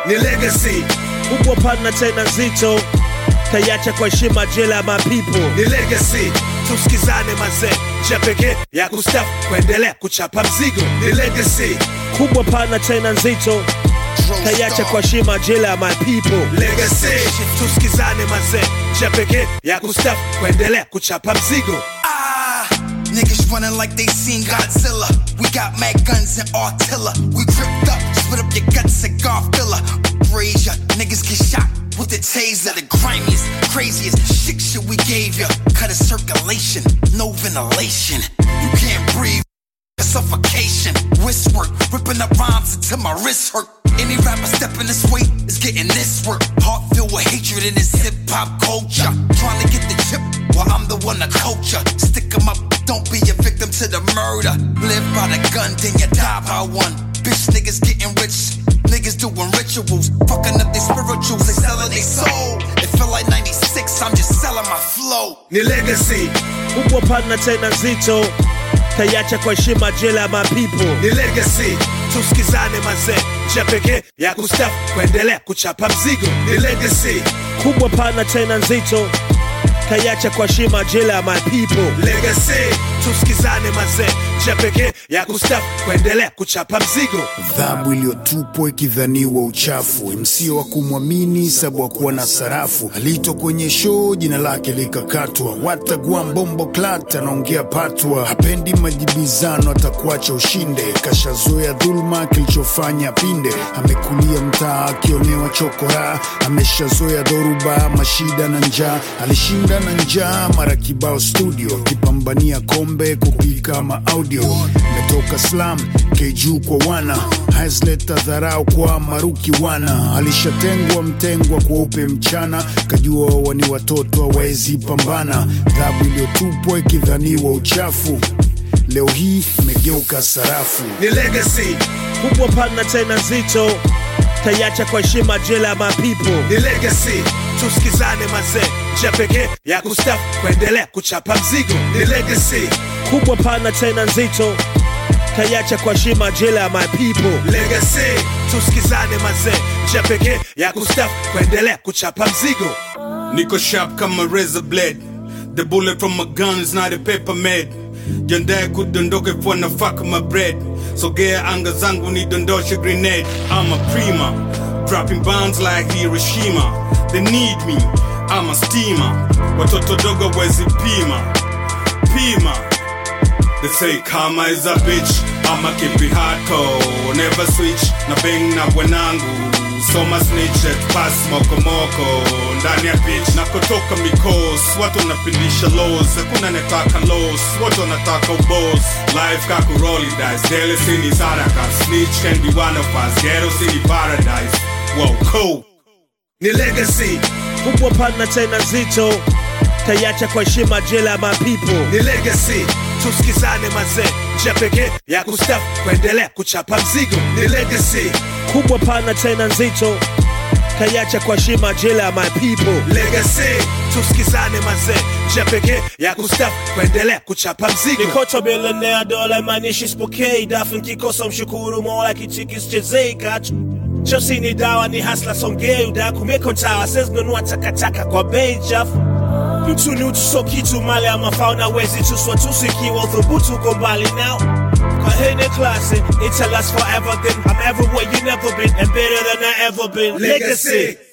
ni legacy kubwa pana tena nzito kaiacha kwa heshima jela ya mapipo ni legacy tusikizane mazee njia pekee ya kustafu kuendelea kuchapa mzigo ni legacy kubwa pana tena nzito kaiacha kwa heshima jela ya mapipo legacy tusikizane mazee njia pekee ya kustafu kuendelea kuchapa mzigo Ah, niggas running like they seen Godzilla. We got mad guns and artilla. We gripped up, split up your guts, cigar filler. Raise ya, niggas get shot with the taser. The grimiest, craziest shit shit we gave ya. Cut a circulation, no ventilation. You can't breathe. a Suffocation, wrist work, ripping up rhymes until my wrist hurt. Any rapper stepping this way is getting this work. Heart filled with hatred in this hip hop culture. Trying to get the chip while I'm the one to coach ya. Stick 'em up, don't be a victim to the murder. Live by the gun, then you die by one. Bitch niggas getting rich. Niggas doing rituals, fucking up their spirituals, they selling their soul. It feel like 96, I'm just selling my flow. ni legacy kubwa pana tena nzito kaiacha kwa heshima jela ya mapipo ni legacy tusikizane mazee njia pekee ya kustafu kuendelea kuchapa mzigo ni legacy kubwa pana tena nzito kaiacha kwa heshima jela ya mapipo legacy tusikizane mazee njia pekee ya kustafu kuendelea kuchapa mzigo Dhahabu iliyotupwa ikidhaniwa uchafu, MC wa kumwamini sabu wa kuwa na sarafu. Aliitwa kwenye show, jina lake likakatwa. Watagua mbombo klat anaongea patwa, hapendi majibizano, atakuacha ushinde. Kashazoea dhuluma, kilichofanya pinde. Amekulia mtaa akionewa chokora, ameshazoea dhoruba, mashida na njaa. Alishinda na njaa mara kibao studio, akipambania kombe kupika maaudio. Metoka slam keju kwa wana hazleta dharau kwa maruki wana alishatengwa mtengwa kweupe mchana kajua wa ni watoto hawawezi pambana dhabu iliyotupwa ikidhaniwa uchafu leo hii imegeuka sarafu ni legacy kubwa pana tena nzito kaiacha kwa heshima jela ya mapipo ni legacy tusikizane mazee njia pekee ya kustafu kuendelea kuchapa mzigo ni legacy kubwa pana tena nzito kaiacha kwa heshima jela ya mapipo legacy tusikizane mazee njia pekee ya kustafu kuendelea kuchapa mzigo Niko sharp kama razor blade The bullet from my gun is not a paper made Jandae kudondoka if wanna fuck my bread Sogea anga zangu nidondoshe grenade I'm a prima Dropping bombs like Hiroshima They need me, I'm a steamer Watoto dogo wezi pima Pima They say karma is a bitch I'ma keep it hardcore Never switch na bang na wanangu Soma snitch at pass moko moko Ndani ya bitch na kutoka mikos Watu wanapindisha lows Hakuna netaka lows Watu wanataka ubos Life kaku rolly dice Dele sini saraka Snitch can be one of us Ghetto city paradise Whoa cool ni legacy kubwa pana tena nzito kaiacha kwa heshima jela ya mapipo ni legacy tusikizane mazee njia pekee ya kustafu kuendelea kuchapa mzigo ni legacy kubwa pana tena nzito kaiacha kwa heshima jela ya mapipo legacy tusikizane mazee njia pekee ya kustafu kuendelea kuchapa mzigo nikoto bilionea dola maanishi spokei dafu nkikosa mshukuru mola kichikisichezei kachu chosi ni dawa ni hasla songei udaku mekontawa sezinunua takataka kwa bei chafu mtu ni utu so kitu mali ya mafao na wezi tuswa tusu ikiwa uthubutu uko mbali now kwa hene klasi it'll last forever then I'm everywhere you never been and better than I ever been legacy